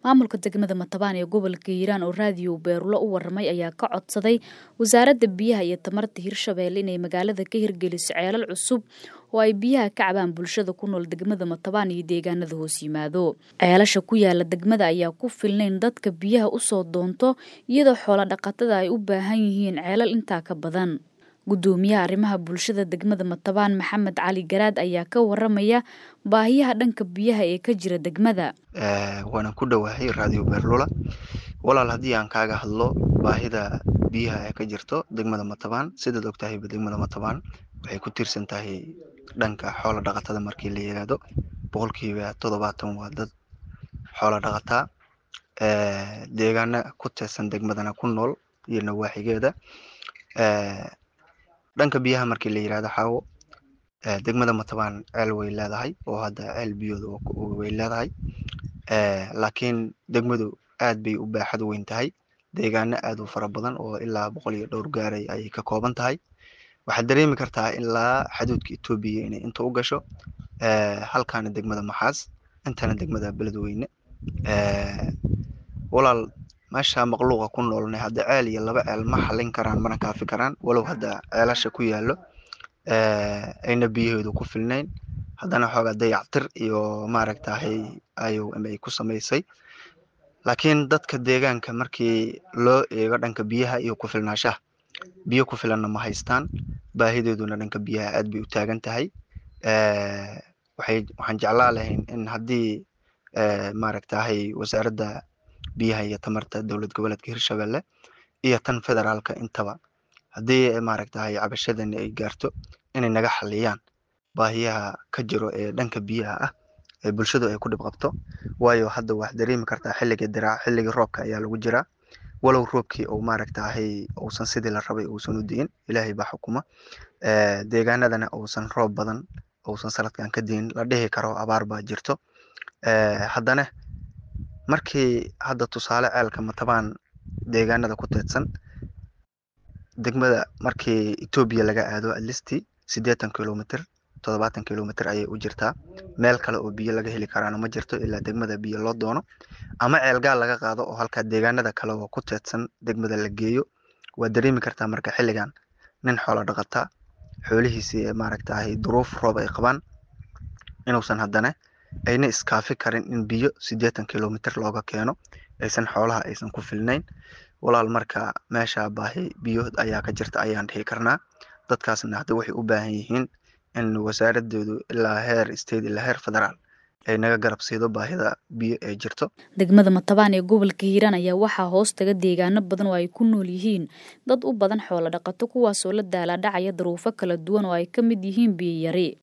maamulka degmada matabaan ee gobolka hiiraan oo raadiyo beerulo u waramay ayaa ka codsaday wasaaradda biyaha iyo tamarta hirshabeelle inay magaalada ka hirgeliso ceelal cusub oo ay biyaha ka cabaan bulshada ku nool degmada matabaan iyo deegaanada hoos yimaado ceelasha ku yaala degmada ayaa ku filnayn dadka biyaha usoo doonto iyadoo xoola dhaqatada ay u baahan yihiin ceelal intaa ka badan gudoomiyaha arrimaha bulshada degmada matabaan maxamed cali garaad ayaa ka waramaya baahiyaha dhanka biyaha ee ka jira degmada waanan ku dhowahay raadiyo beerlula walaal haddii aan kaaga hadlo baahida biyaha ee ka jirto degmada matabaan sidaad ogtahayba degmada matabaan waxay ku tiirsan tahay dhanka xoola dhaqatada markii la yiraahdo boqolkiiba toddobaatan waa dad xoola dhaqataa deegaana ku teersan degmadana ku nool iyo nawaaxigeeda dhanka biyaha markii la yirahdo xaawo degmada matabaan ceel way leedahay oo hadda ceel biyooda way leedahay laakiin degmadu aad bay u baaxad weyn tahay deegaano aad u fara badan oo ilaa boqol iyo dhowr gaaray ayay ka kooban tahay waxaad dareemi kartaa ilaa xaduudka etoobiya inay inta u gasho halkaana degmada maxaas intana degmada beledweyne walaal meesha maqluuqa ku noolnay hadda ceel iyo laba ceel ma xalin karaan mana kaafi karaan walow hadda ceelasha ku yaallo ayna biyahoodu ku filnayn haddana xoogaa dayactir iyo maaragtahay iom ay ku samaysay laakiin dadka deegaanka markii loo eego dhanka biyaha iyo ku filnaashaha biyo ku filanna ma haystaan baahidooduna dhanka biyaha aad bay u taagan tahay waxay waxaan jeclaa lahayn in haddii maaragtahay wasaaradda biyaha iyo tamarta dowlad goboleedka hirshabelle iyo tan federaalka intaba haddii maaragtahay cabashadani ay gaarto inay naga xaliyaan baahiyaha ka jiro ee dhanka biyaha ah ee bulshadu ay ku dhib qabto waayo hadda waxaad dareemi kartaa xilliga diraac xilliga roobka ayaa lagu jiraa walow roobkii uu maaragtahay uusan sidii la rabay uusan u diin ilaahay baa xukuma deegaanadana uusan roob badan uusan sanadkan ka diin la dhihi karo abaar baa jirto haddana markii hadda tusaale ceelka matabaan deegaanada ku teedsan degmada markii etoobiya laga aado atlisti siddeetan kilomitr toddobaatan kilomitr ayay u jirtaa meel kale oo biyo laga heli karaana ma jirto ilaa degmada biyo loo doono ama ceelgaal laga qaado oo halkaa deegaanada kale oo ku teedsan degmada la geeyo waad dareemi kartaa marka xilligan nin xoola dhaqataa xoolihiisii maaragtahay duruuf roob ay qabaan inuusan haddana ayna iskaafi karin in biyo siddeetan kilomitr looga keeno aysan xoolaha aysan ku filnayn walaal marka meesha baahi biyo ayaa ka jirta ayaan dhihi karnaa dadkaasna hadda waxay u baahan yihiin in wasaaradoodu ilaa heer state ilaa heer federaal ay naga garab siido baahida biyo ee jirto degmada matabaan ee gobolka hiiraan ayaa waxaa hoos taga deegaano badan oo ay ku nool yihiin dad u badan xoolo dhaqato kuwaasoo la daalaadhacaya daruufo kala duwan oo ay ka mid yihiin biyo yari